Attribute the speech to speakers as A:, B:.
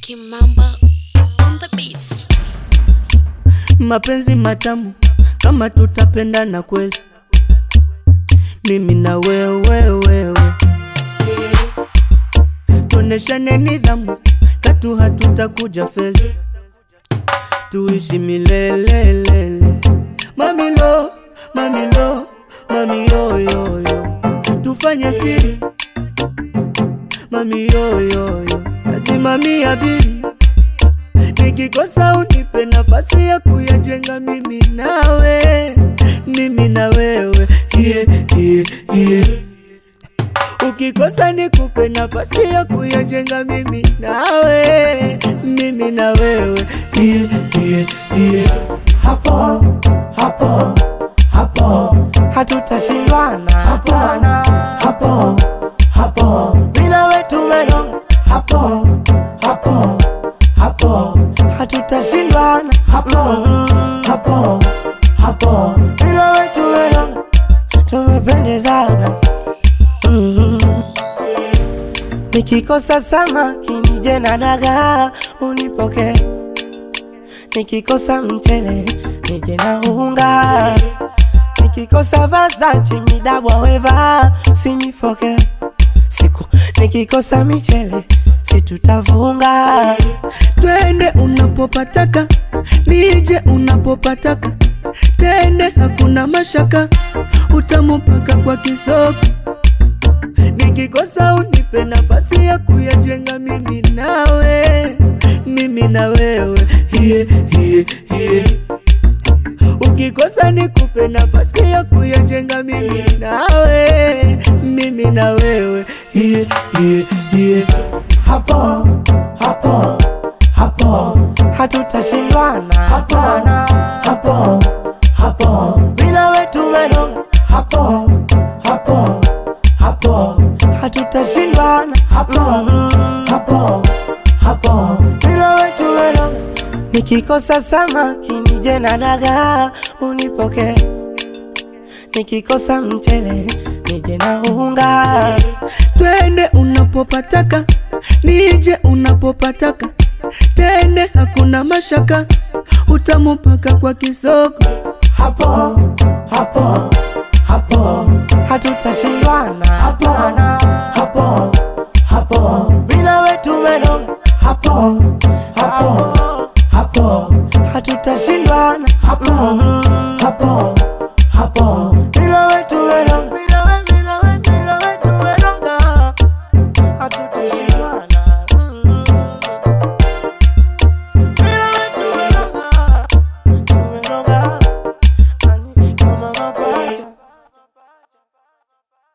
A: Kimamba on the beats.
B: mapenzi matamu kama tutapendana kweli, mimi na wewe wewe, tuoneshane nidhamu, katu hatutakuja feli, tuishi milelelele. Mamilo, mamilo, mami yoyoyo, tufanye siri, mami yoyoyo, nasimamia bili nikikosa unipe nafasi ya kuyajenga mimi nawe, mimi na wewe yeah, yeah, yeah. Ukikosa nikupe nafasi ya kuyajenga mimi nawe, mimi na wewe yeah, yeah, yeah.
C: hapo hapo hapo hatutashindwana hapana hapo hapo mina wetu meno hapo hapo hapo hatutashindwana hapo hapo hapo mina wetu meno tumependezana Mhm. nikikosa samaki nije na dagaa unipokee nikikosa mchele nije na unga, nikikosa vazachi midabwa weva sinifoke siku nikikosa michele situtavunga
B: Twende unapopataka, nije unapopataka, tende hakuna mashaka, utamupaka kwa kisoko. Nikikosa unipe nafasi ya kuyajenga mimi nawe, mimi na wewe yeah, yeah, yeah. Ukikosa nikupe nafasi ya kuyajenga mimi nawe, mimi na wewe yeah, yeah, yeah.
C: hapo hapo hapo hatutashindwana hapana hapo hapo mina wetu meno hapo hapo hapo hatutashindwana hapo hapo hapo mina wetu meno nikikosa samaki nije na dagaa unipokee nikikosa mchele nije na unga
B: Twende unapopataka, nije unapopataka, tende hakuna mashaka, utamupaka kwa kisoko.
C: hapo hapo hapo hatutashindwana hapana hapo hapo